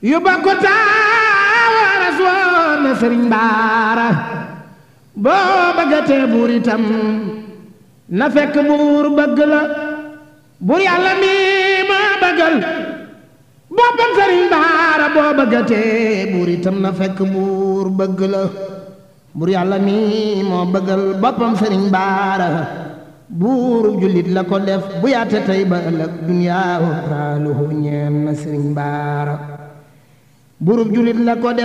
yu bokk taawaras woon na sëriñ baara boo bëggatee buur itam na fekk buur bëgg la buur yàlla mi ma bëggal boppam sëriñ baara boo bëggatee buur itam na fekk buur bëgg la buur yàlla mi moo bëggal boppam sëriñ baara buuru jullit la ko def bu yaate tey ba ëllëg duniyaa raaluhu ñeen na sëriñ baara buuru jullit la ko def